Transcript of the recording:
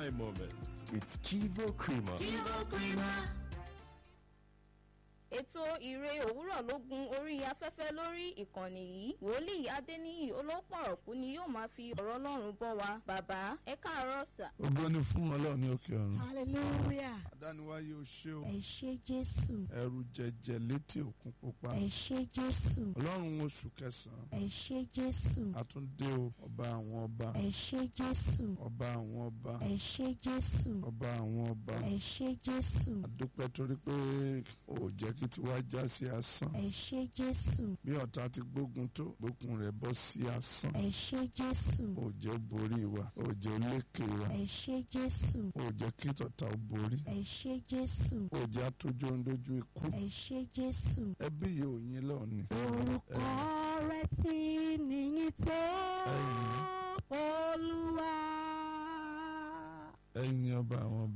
my moments with Kivo Creamer. ètò ìre òwúrọ̀ ló gun orí afẹ́fẹ́ lórí ìkànnì yìí wòlíì adéníyì olópọ̀rọ̀kú ni yóò máa fi ọ̀rọ̀ ọlọ́run bọ́ wa bàbá ẹ káàárọ̀ sà. ògo ni fún ọlọ́run ní òkè ọ̀run. hallelujah àdániwáyé o ṣé o ẹ ṣé jésù ẹrù jẹjẹ létí òkun pupa ẹ ṣé jésù ọlọ́run oṣù kẹsàn-án ẹ ṣé jésù àtúndé o ọba àwọn ọba ẹ ṣé jésù ọba àwọn ọba ẹ ṣé jésù ọba àwọn ọba ẹ ṣé jésù àdúpẹ́ torí pé ò jẹ́ kí tiwa já sí asán ẹ ṣé jésù bí ọ̀tá ti gbógun tó gbókun rẹ̀ bọ́ sí asán ẹ ṣé jésù ò jẹ́ ó borí wa ò jẹ́ ó lékè wa ẹ ṣé jésù ò jẹ́ kí tọ̀tá ó borí ẹ ṣé jésù ò jẹ́ atójú ń dojú ikú ẹ ṣé jésù ẹbí yìí ò yín lọ́ọ̀ni. orúkọ rẹ ti níyìn tó Ẹ̀yin. olúwa ẹ̀yin ọba àwọn ọba.